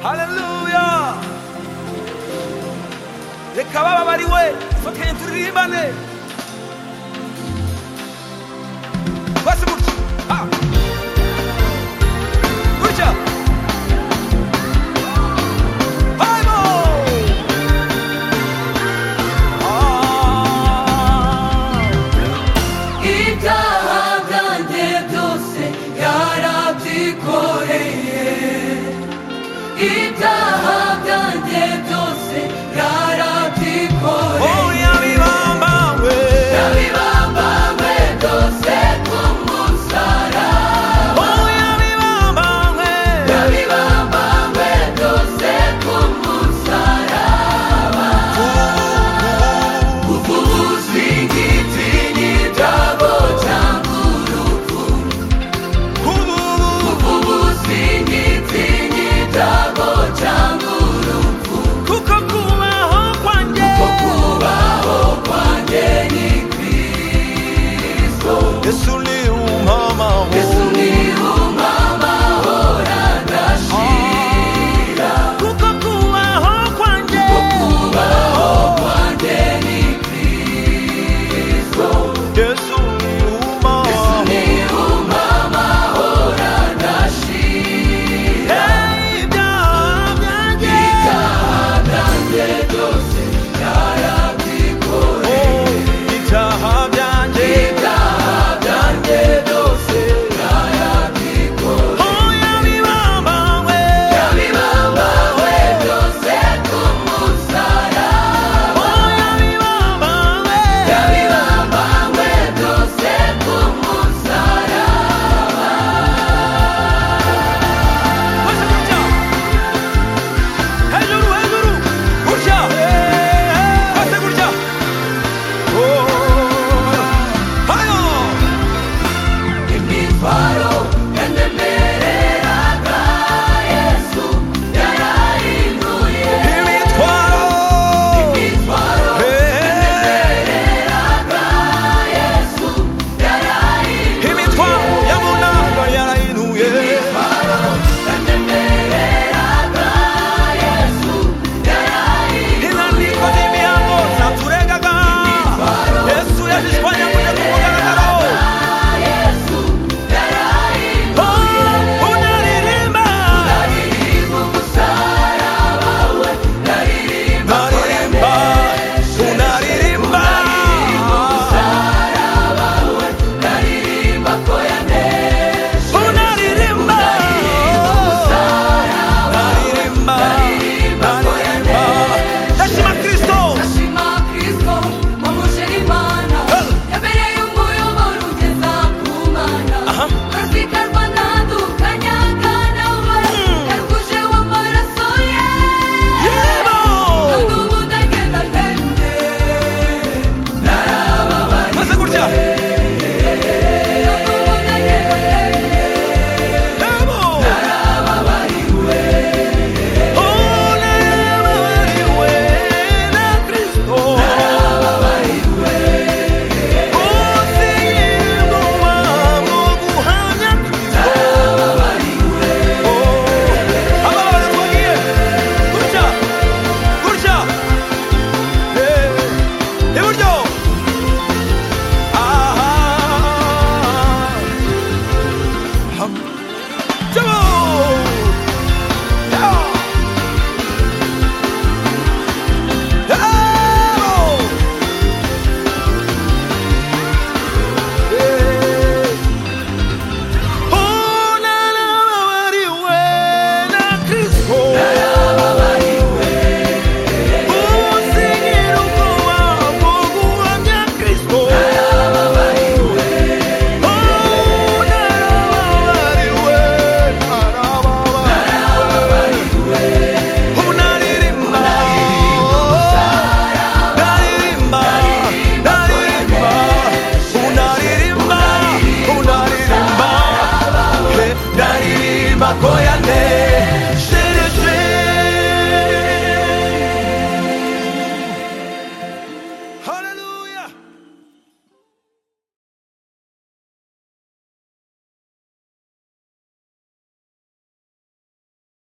haleluya reka bababariwe dufatanye turirimbane bose gutya ha. gutya hayimo Ah. ibyaha byanjye byose yarabyikoreye ibyaha byanjye byose yarabyikoreye Oh, yabibambawe. yabibambawe byose ku musaraba Oh, yabibambawe. yabibambawe byose ku musaraba kuko ubuzingiti n'ibyago cyangwa urupfu Kububu, ubuzingiti n'ibyago cyangwa urupfu kuko kubaho kwanjye. kubaho kwanjye ni kristo Yesu ni umamaho. yesu ni umamahora ndashira Kuko kubaho kwanjye. kubaho kwanjye ni kristo Yesu ni umamaho. ni umamahora ndashira Hey, ibyaha byanjye. byanjye byose yarabyikoreye Oh, ibyaha byanjye. ibyaha byanjye byose yarabyikoreye Oh, yabibambawe. yabibambawe byose ku musaraba Oh, yabibambawe. yabibambawe byose ku musaraba Bose gutya. Hejuru, hejuru. Gutya. Bose gutya. Oh. Hayo. imitwaro